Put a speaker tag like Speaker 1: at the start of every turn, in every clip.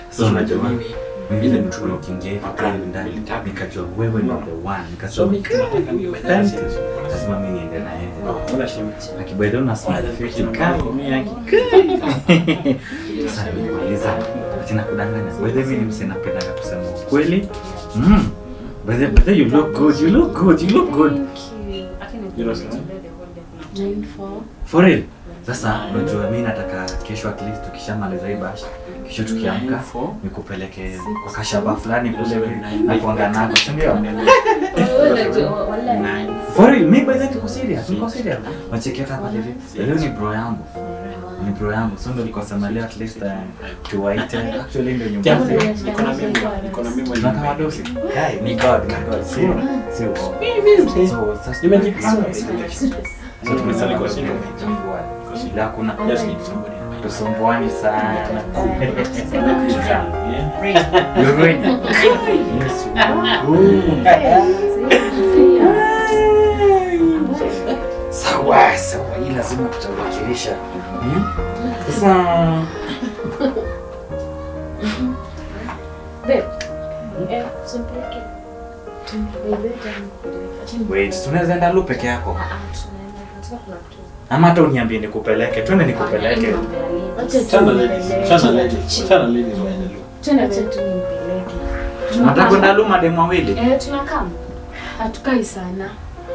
Speaker 1: So unajua
Speaker 2: mimi
Speaker 1: mimi ile mtu ukiingia hivi pale ndani nikajua wewe ni the one nikasema thank you lazima mimi niende na yeye
Speaker 2: Wala shemu.
Speaker 1: akibaidha una smile fit kako mimi yaki sasa nimeuliza tena kudanganya by the way mimi msina napenda kusema ukweli mm by the by the you look good you look good you look good for real sasa unajua mimi nataka kesho at least tukishamaliza hii bash kesho tukiamka nikupeleke kwa kashaba fulani kule na kuanga nako si ndio For real, mi by the way niko serious, niko serious. Wacheki hata pale hivi. Leo ni bro yangu. Ni bro yangu. So ndio niko sema leo at least uh, tuwaite. Actually ndio nyumba.
Speaker 2: Niko na memo, niko na memo
Speaker 1: Tunaka wadosi. Guy, ni God, ni God. Sio. Sio. So sasa
Speaker 2: Nimejipanga.
Speaker 1: So tumesema kwa
Speaker 2: Sio.
Speaker 1: sio. Ila kuna
Speaker 2: Just need somebody in my life.
Speaker 1: tusumbuani sana.
Speaker 2: Yeah.
Speaker 1: You're ready. Yes. Sawa, sawa. Hii lazima tutawakilisha. Hmm? Sasa wait, tunaweza enda lu peke yako ama hata uniambie nikupeleke, twende nikupeleke.
Speaker 2: Chana ladies. Chana ladies. Chana ladies waende lu.
Speaker 1: Nataka kwenda lu mademu wawili.
Speaker 3: tunakam hatukai sana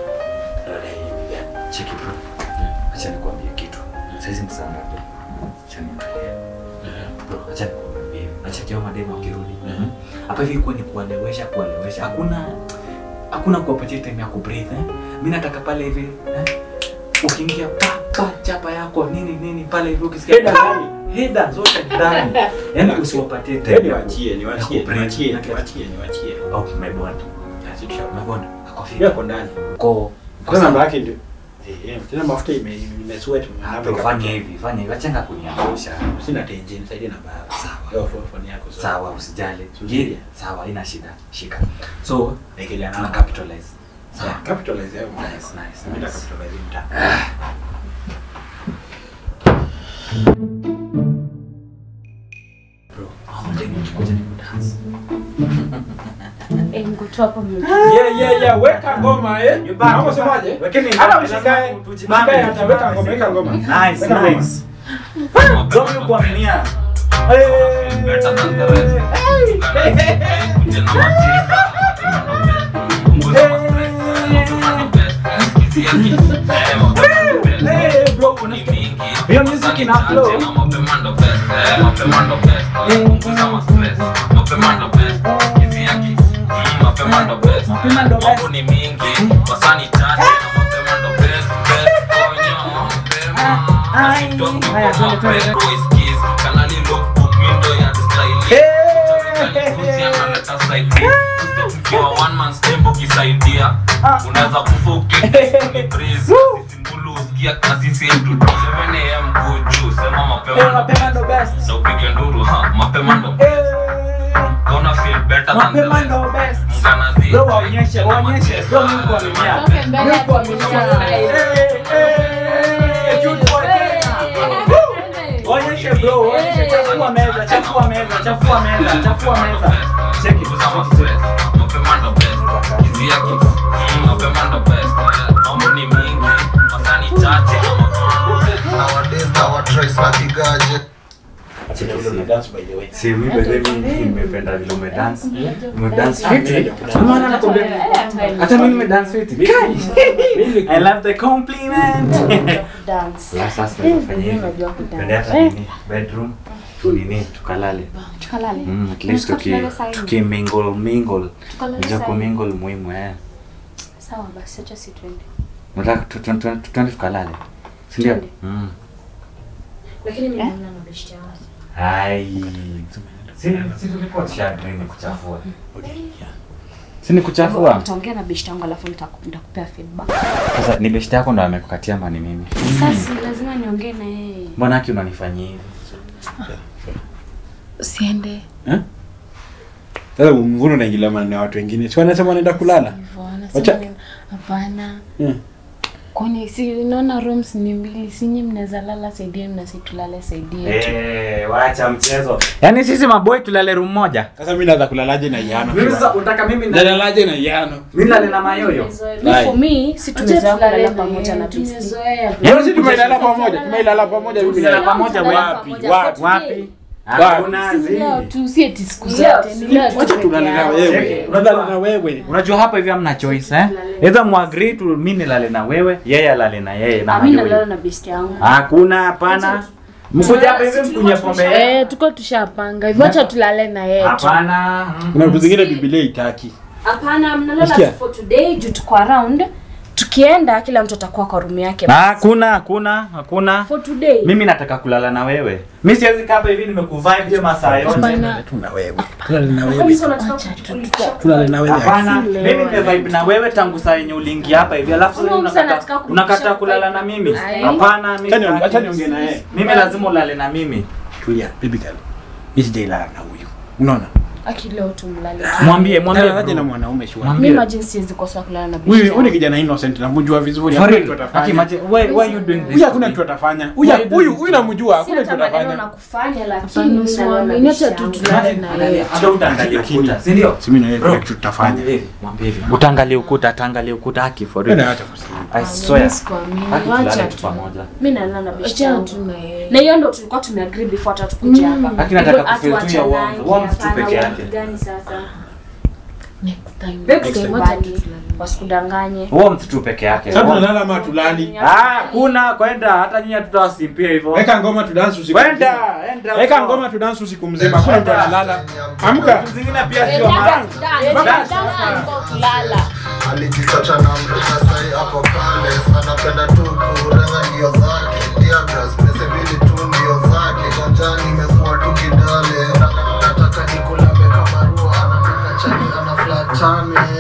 Speaker 1: Cheki bro. Acha nikwambie kitu. Saizi ni saa ngapi? Acha niangalie. Bro, acha nikwambie. Acha kio mademu wakirudi. Hapa hivi kwa ni kuelewesha kuelewesha. Hakuna hakuna kuwapatia time ya kubreathe. Eh? Mimi nataka pale hivi eh? Ukiingia pa pa chapa yako nini nini pale hivi ukisikia
Speaker 2: Heda
Speaker 1: pa,
Speaker 2: ndani.
Speaker 1: heda zote ndani. Yaani usiwapatie time.
Speaker 2: Hedi
Speaker 1: ya ku-
Speaker 2: wachie, niwachie, niwachie, niwachie, niwachie.
Speaker 1: Oh, umebonda.
Speaker 2: Asi tusha.
Speaker 1: Umebonda. Ako
Speaker 2: Yeye
Speaker 1: fiti.
Speaker 2: ako ndani.
Speaker 1: Ko.
Speaker 2: Kwa namba yake ndio. Eh, tena mafuta ime imesweat.
Speaker 1: Hapo fanya hivi, fanya hivi. Acha kuniangusha.
Speaker 2: Sina tenje, nisaidie namba yako.
Speaker 1: Sawa.
Speaker 2: Yo, phone phone yako.
Speaker 1: Sawa, usijali.
Speaker 2: Usijali.
Speaker 1: Giri, sawa, haina shida. Shika. So,
Speaker 2: Nikelea
Speaker 1: tuna
Speaker 2: namba.
Speaker 1: capitalize. Sawa.
Speaker 2: Yeah, capitalize hapo.
Speaker 1: Nice, nice,
Speaker 2: Mimi
Speaker 1: nice.
Speaker 2: capitalize mtaa.
Speaker 1: Bro, hawa mademu wakikuja ni kudance.
Speaker 3: mkutu hapo
Speaker 2: Yeah, yeah, yeah, weka ngoma eh. Hapo semaje?
Speaker 1: Wekeni ngoma,
Speaker 2: Hata usikae.
Speaker 1: lazima tujibambe,
Speaker 2: Usikae hata weka ngoma, weka ngoma.
Speaker 1: Nice,
Speaker 2: Weka ngoma.
Speaker 1: nice. Don't kuaminia.
Speaker 4: Better than the rest. Kuja na matisa. Punguza mastress. Tuna the best. Kisia kitu. Eh, mapema ndo best.
Speaker 2: Eh, bro,
Speaker 4: Ni
Speaker 2: unasikia?
Speaker 4: mingi.
Speaker 1: Hiyo music ina flow.
Speaker 4: Tena mapema ndo best. Eh, mapema ndo best. Punguza mastress. Mapema ndo best. Kisia kitu. Mm, mapema ndo best.
Speaker 1: Mapema ndo best.
Speaker 4: Mambo ni mingi. Wasani chache. Na mapema ndo best. Best. Onyo, mapema. Na si talk
Speaker 1: Haya,
Speaker 4: kwa
Speaker 1: twende, twende,
Speaker 4: mapema. Boys kiss. Kanali lookbook, mi ndo ya style. Ukiwa one man stembo ukisaidia unaweza kufa ukisimbulu usikia kazi setu 7am go juu sema mapema ndo best. na upige nduru ha mapema ndo best. Gonna feel better than the
Speaker 1: Mapema
Speaker 4: rest.
Speaker 1: ndo best.
Speaker 4: Mganazi,
Speaker 1: Bro, waonyeshe,
Speaker 4: tena
Speaker 1: waonyeshe.
Speaker 4: matesa.
Speaker 1: Bro, Mungu amejaa.
Speaker 3: Okay, mbele ya
Speaker 1: Onyeshe bro, onyeshe chafua meza, chafua meza, chafua meza, chafua meza. Check it.
Speaker 4: Punguza mastress. Mapema ndo best. Hizi yake, mm, mapema ndo best. Mambo ni mingi, masaa ni chache. Mapema ndo best.
Speaker 5: Nowadays now I try snacking gadget.
Speaker 2: Acha vile una dance by the way.
Speaker 1: Si mimi by the way mimi nimependa vile ume dance. Ume dance fiti. Maana nakwambia hata mimi nime dance fiti.
Speaker 2: Mimi
Speaker 1: I love the compliment.
Speaker 3: dance
Speaker 1: La sasa tunafanya hivi.
Speaker 3: Unajua kudance.
Speaker 1: Twende hata nini bedroom tunini tukalale.
Speaker 3: tukalale
Speaker 1: Mm, at least tuki
Speaker 3: Tunataka tulale saa
Speaker 1: tuki mingle mingle.
Speaker 3: Tukalale
Speaker 1: Unajua
Speaker 3: saa
Speaker 1: ku
Speaker 3: nne.
Speaker 1: mingle muhimu eh.
Speaker 3: sawa basi acha si twende
Speaker 1: Unataka tu- tu- tu- tu- twende tukalale. Si ndio?
Speaker 3: Twende.
Speaker 1: Mm.
Speaker 6: lakini mimi
Speaker 3: Eh?
Speaker 6: naona mabeshte yangu
Speaker 1: Ai. Si si tulikuwa tushadri ni kuchafua. Si ni kuchafua?
Speaker 3: utaongea na beshte yangu alafu nitaku- nitakupea feedback
Speaker 1: Sasa ni beshte yako ndo amekukatia ama ni mimi?
Speaker 3: sasa lazima niongee na yeye
Speaker 1: Mbona haki unanifanyia hivi?
Speaker 3: siende
Speaker 2: Sasa mbona unaingilia maneno ya watu wengine? Si wanasema wanaenda kulala?
Speaker 3: hivyo
Speaker 2: Wacha-
Speaker 3: anasema ni- hapana
Speaker 2: Mm.
Speaker 3: Kwani si unaona rooms ni mbili, sinyi mnaweza lala saidia na si tulale saidia.
Speaker 1: Eh, wacha mchezo. Yaani sisi maboy tulale room moja.
Speaker 2: Sasa mimi naweza kulalaje na Iyano?
Speaker 1: Mimi sasa unataka mimi na
Speaker 2: Nalalaje na Iyano?
Speaker 1: mimi nalale na mayoyo.
Speaker 3: Mi for me si tumezoea kulala pamoja na Besti.
Speaker 2: Yaani sisi tumelala pamoja, tumelala pamoja mimi
Speaker 1: Tulala
Speaker 2: na
Speaker 1: pamoja
Speaker 2: wapi?
Speaker 3: pamoja.
Speaker 2: Wapi?
Speaker 1: Wapi?
Speaker 2: Wapi?
Speaker 1: Hakuna
Speaker 3: Si
Speaker 1: zi.
Speaker 3: leo tu si eti siku
Speaker 6: Leo,
Speaker 3: zote ni leo tu
Speaker 2: Wacha
Speaker 3: peke
Speaker 2: tulale na
Speaker 3: yao.
Speaker 2: wewe.
Speaker 1: Cheki,
Speaker 2: Unalala na wewe.
Speaker 1: Unajua hapa hivi hamna choice eh? Either muagree tu mimi nilale na wewe, yeye alale na yeye na
Speaker 3: Ah, mi nalala
Speaker 1: mayoyo.
Speaker 3: na besti yangu.
Speaker 1: Hakuna hapana. Mkuja hapa hivi mkunywe pombe.
Speaker 3: Eh, tuko tushapanga hivyo, acha tulale na yeye tu.
Speaker 1: Hapana. mm,
Speaker 2: Kuna vitu zingine Biblia itaki.
Speaker 3: Hapana, mnalala
Speaker 2: Nasikia?
Speaker 3: tu for today juu tuko around. Tukienda kila mtu atakuwa kwa room yake.
Speaker 1: Hakuna, hakuna, hakuna.
Speaker 3: For today.
Speaker 1: Mimi nataka kulala na wewe. Mimi siwezi kaa hapa hivi nimekuvibe hiyo masaa yote.
Speaker 3: Hapana.
Speaker 2: Tuna wewe. Tulale na
Speaker 6: Kwani
Speaker 2: wewe.
Speaker 6: sio unataka
Speaker 3: Acha tu.
Speaker 6: kutulisha?
Speaker 2: Tulale na wewe.
Speaker 1: Hapana,
Speaker 3: Si leo,
Speaker 1: mimi nimevibe na wewe tangu saa yenye uliingia hapa hivi. Alafu sasa
Speaker 3: Kama mtu anataka
Speaker 1: unakataa
Speaker 3: kurudisha
Speaker 1: unakataa
Speaker 3: vibe.
Speaker 1: kulala na mimi.
Speaker 3: Ai.
Speaker 1: Hapana, mimi.
Speaker 2: Acha niongee-
Speaker 1: sitaki.
Speaker 2: acha niongee na yeye.
Speaker 1: Mimi lazima ulale na mimi.
Speaker 2: Tulia, baby girl. Mimi sijailala na huyu. Unaona?
Speaker 3: Aki leo tumlale. tu.
Speaker 1: Mwambie, mwambie.
Speaker 2: Nalalaje
Speaker 1: bro.
Speaker 2: na mwanaume shwari?
Speaker 1: Mwambie.
Speaker 3: Mimi imagine siwezi kosa kulala na besti.
Speaker 2: Huyu huyu ni
Speaker 3: yangu.
Speaker 2: kijana innocent namjua vizuri.
Speaker 1: For
Speaker 2: Hakuna
Speaker 1: real.
Speaker 2: kitu
Speaker 1: Aki,
Speaker 2: atafanya.
Speaker 1: imagine, why, why you doing this?
Speaker 2: Huyu hakuna kitu atafanya. Huyu
Speaker 1: Why you
Speaker 2: huyu
Speaker 1: doing
Speaker 2: huyu
Speaker 1: this?
Speaker 2: namjua,
Speaker 6: Si
Speaker 2: hakuna
Speaker 6: hata
Speaker 2: kitu
Speaker 6: maneno
Speaker 2: atafanya.
Speaker 6: na kufanya lakini
Speaker 3: Hapana,
Speaker 6: mimi nalala na
Speaker 3: usiwaamini, acha
Speaker 6: besti
Speaker 3: tu
Speaker 6: yangu.
Speaker 3: tulale na yeye.
Speaker 1: Hata utaangalia ukuta, si ndio?
Speaker 2: Si mimi na yeye
Speaker 1: Bro,
Speaker 2: kuna kitu tutafanya.
Speaker 1: mwambie hivi, mwambie hivi. Utaangalia ukuta, ataangalia ukuta haki for
Speaker 2: Wewe
Speaker 1: real.
Speaker 2: acha kusema.
Speaker 1: I
Speaker 3: Ah,
Speaker 1: swear.
Speaker 3: mimi sikuamini.
Speaker 1: Haki
Speaker 3: Wacha
Speaker 1: tulale tu
Speaker 3: tu.
Speaker 1: pamoja.
Speaker 6: Mimi nalala na besti
Speaker 3: Acha
Speaker 6: yangu.
Speaker 3: tu na yeye.
Speaker 6: Na hiyo ndo tulikuwa tumeagree before hata tukuje hapa.
Speaker 1: Lakini nataka
Speaker 6: Hivyo
Speaker 1: kufeel tu
Speaker 6: hatuachane
Speaker 1: ya warmth.
Speaker 6: nangi,
Speaker 1: Warmth tu
Speaker 6: hapana,
Speaker 1: peke
Speaker 6: warmth
Speaker 1: yake.
Speaker 6: gani sasa?
Speaker 3: Next time.
Speaker 6: Babe,
Speaker 3: Next time,
Speaker 6: tukubali.
Speaker 3: wacha tu tulale.
Speaker 6: Wasikudanganye.
Speaker 1: Warmth tu peke yake.
Speaker 2: Sasa
Speaker 1: Warmth.
Speaker 2: tunalala ama tulali?
Speaker 1: Ah, kuna kwenda hata nyinyi tutawasimpia hivyo.
Speaker 2: Weka ngoma tu dance usiku.
Speaker 1: Kwenda,
Speaker 2: mzima.
Speaker 1: enda.
Speaker 2: Weka
Speaker 1: huko.
Speaker 2: ngoma tu dance usiku mzima. Hakuna mtu analala. Amka.
Speaker 1: Vitu zingine pia sio mbaya.
Speaker 5: alijisota na mrena sai hapo pale anapenda tu kurenga ndio zake diagras pesa mbili tu ndio zake ganjani imekuwa tu kidale nataka nikulabe kama rua anataka chani ana flatane